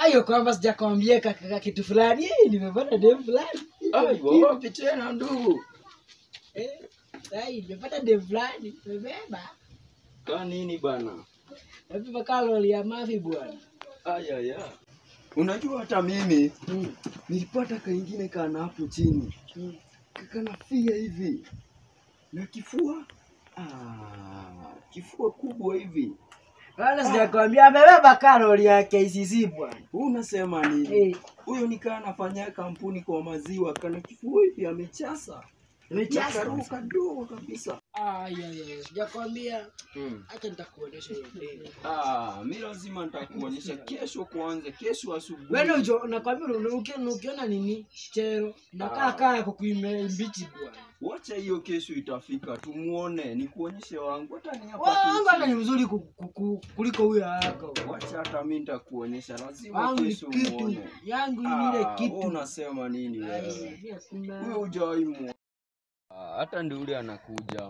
Ayo kwamba sijakwambia kaka kitu fulani. Eh, nimepata dem fulani. Ai, wapi tena ndugu? Eh, sai nimepata dem fulani. Nimebeba. Ka nini bana? Nimebeba kalori ya mafi bwana. Aya ya. Unajua hata mimi Mm. nilipata kaingine kana hapo chini. Mm. Kakanafia hivi. Na kifua? Ah, kifua kubwa hivi. Wala sijakwambia amebeba kalori ya KCC bwana. Huu unasema nini? Eh, Huyo nikaa anafanya kampuni kwa maziwa, kana kifua hivi amechasa. nimechasa. Karuka kadogo kabisa. Ah, ya ya. Sijakwambia. Hmm. Acha nitakuonesha hiyo dem. Ah, mi lazima nitakuonyesha kesho kwanza, kesho asubuhi. Wewe ujo nakwambia una- uki- ukiona nini chero nakaa kaa ya kukuime mbichi bwana. Wacha hiyo kesho itafika, tumuone, nikuonyeshe wangu. Hata ni hapa Wangu hata ni tu. mzuri ku- ku- ku- kuliko huyo yako. Wacha hata mi nitakuonyesha, lazima Wangu ni kesho kitu, muone. yangu ni Ah, ile wewe kitu. unasema nini Ai, wewe? pia kuna- Huyo hujawahi muona. Ah, hata ndio ule anakuja.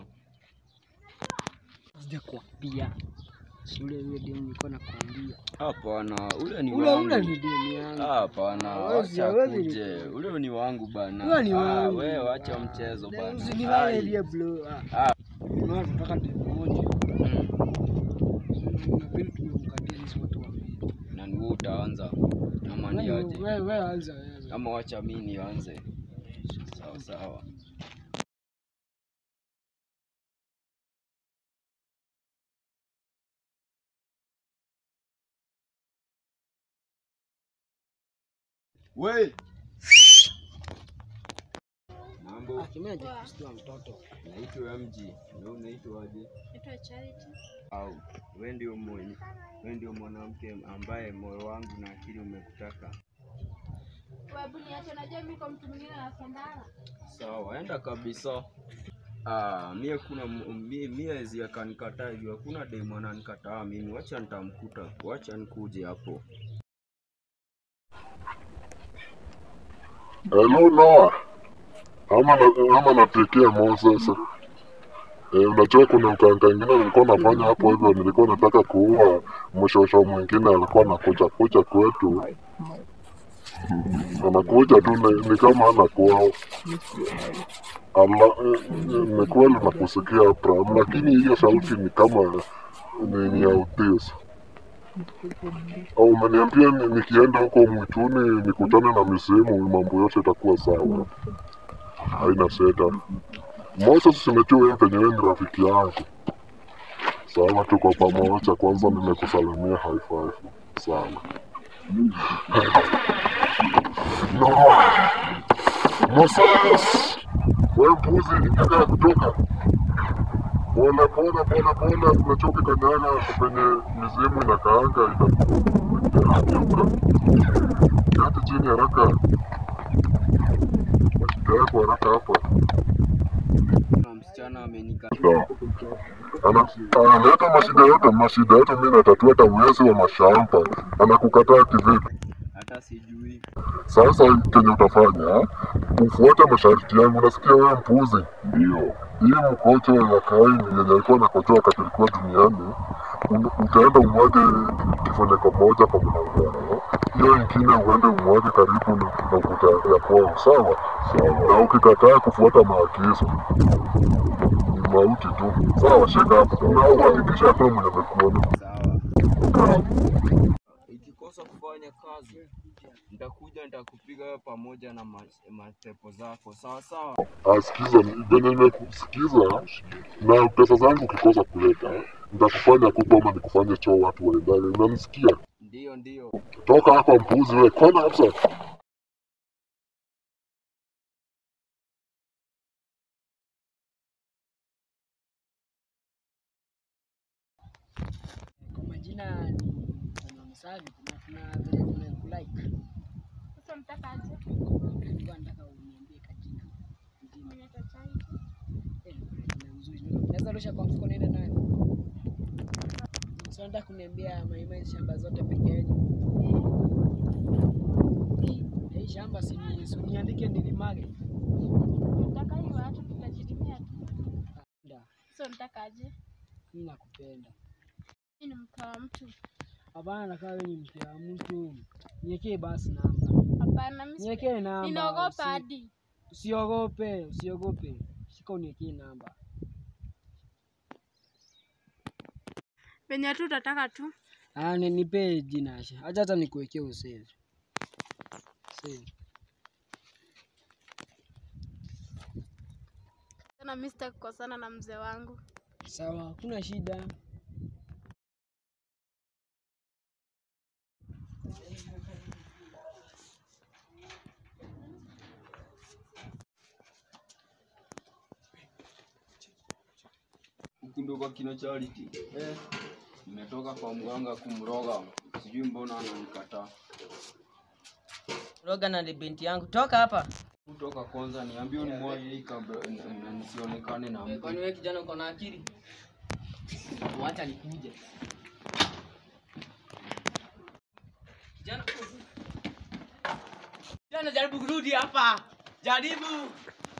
Sijakwambia. Ule ule demu nilikuwa nakwambia. Hapana, ule ni Ule ule wangu. ni demu yangu. Hapana, Hawezi, wacha hawezi kuje. Ule ni wangu bana. Ule ni Ah, wangu. wewe wacha mchezo Na bana. Usinifanye Ai. vile bro. Ah. Ah. Unaona tunataka demu moja. Mm. Inabidi tumemkatia sisi wote wawili. Na ni wewe utaanza ama Wewe niaje? wewe wewe anza wewe. Ama wacha mimi nianze. Sawa sawa. We. Mambo, Ah, kimeje kusikia mtoto. naitwa MG. Na unaitwa aje? Naitwa Charity. Au wewe ndio mwenye, wewe ndio mwanamke ambaye moyo wangu na akili umekutaka. Webu niache, najua mimi kwa mtu mwingine nasambana. Sawa, enda kabisa. Ah, mie kuna mie, mie zi akanikataa hivyo, hakuna demu ananikataa mimi. Wacha nitamkuta, wacha nikuje hapo. Hello Noah. Ama na, ama napikia Mo sasa. Eh, unajua kuna mkanga ingine nilikuwa nafanya hapo hivyo, nilikuwa nataka kuua mshosho mwingine alikuwa anakuja kuja kwetu. Anakuja tu ni, ni kama ana kwao. Ala, eh, eh, ni kweli nakusikia Abraham, lakini hiyo sauti ni kama ni, ni ya utis. Au umeniambia ni, nikienda huko mwituni nikutane na misimu, mambo yote itakuwa sawa, haina shida. Moses, simejua wewe penye wewe ni rafiki yangu. Sawa, tuko pamoja. Kwanza nimekusalimia high five. Sawa. No. Moses, wewe mpuzi, nataka kutoka pole pole pole pole, unachoka kanyaga penye mizimu inakaanga itakuka kati chini haraka, yako haraka hapa. Kuna msichana amenikataa. Sawa. Ana- analeta mashida yote, mashida yote mimi natatua, hata uwezi wa mashamba anakukataa kivipi? Hata sijui. Sasa kenye utafanya ufuate masharti yangu, unasikia wewe mpuzi? Ndio hii mkocho ya Kaini yenye alikuwa nakochoa wakati alikuwa duniani, un- utaenda umwage kifuniko moja kwa mlango wao, hiyo ingine uende umwage karibu na na ukuta ya kwao, sawa? Na ukikataa kufuata maagizo ni mauti tu, sawa? Shika hapo na uhakikisha hakuna mwenye amekuona. Sawa. Ikikosa kufanya kazi, nitakuja nitakupiga wewe pamoja na ma- matepo zako. Sawa sawa. Asikiza, venye nimekusikiza na pesa zangu ukikosa kuleta, nitakufanya kuku ama nikufanye choo watu waendane. Unanisikia? Ndio ndio. Toka hapa mpuzi wewe, kwana kabisa. Kwa majina ni Mama Msavi, kuna kuna vile nimekulike. Sasa mtaka aje? Nilikuwa nataka uniambie kajina. Mimi Jina. naitwa Charity. Eh, kuna jina mzuri. Naweza rusha kwa mfuko niende nayo. Sasa nataka kuniambia maimai shamba zote peke yenu. Eh, Hii shamba si ni si uniandike nilimage. Nataka hiyo watu tutajirimia tu. Nda, Sasa mtaka aje? mimi nakupenda. Mimi ni mke wa mtu. Hapana, nakaa wewe ni mke wa mtu. Niekee basi namba. Hapana, mimi si- Niekee namba. ninaogopa usi- hadi. Usiogope, usiogope. Shika uniekee namba. Venye tu utataka tu. Ah, ni nipe jina Asha. Acha hata nikuwekee usave. Save. Tena mimi sitaki kukosana na mzee wangu. Sawa, hakuna shida. Huku ndo kwa kina Charity. Eh, nimetoka kwa mganga kumroga, sijui mbona ananikataa. Roga na ni binti yangu, toka hapa. Kutoka kwanza niambie ni mwaje hii kabla n- n- nisionekane na Eh, Kwani mtu. wewe kijana uko na akili? Wacha nikuje. Kijana, kijana jaribu kurudi hapa, jaribu.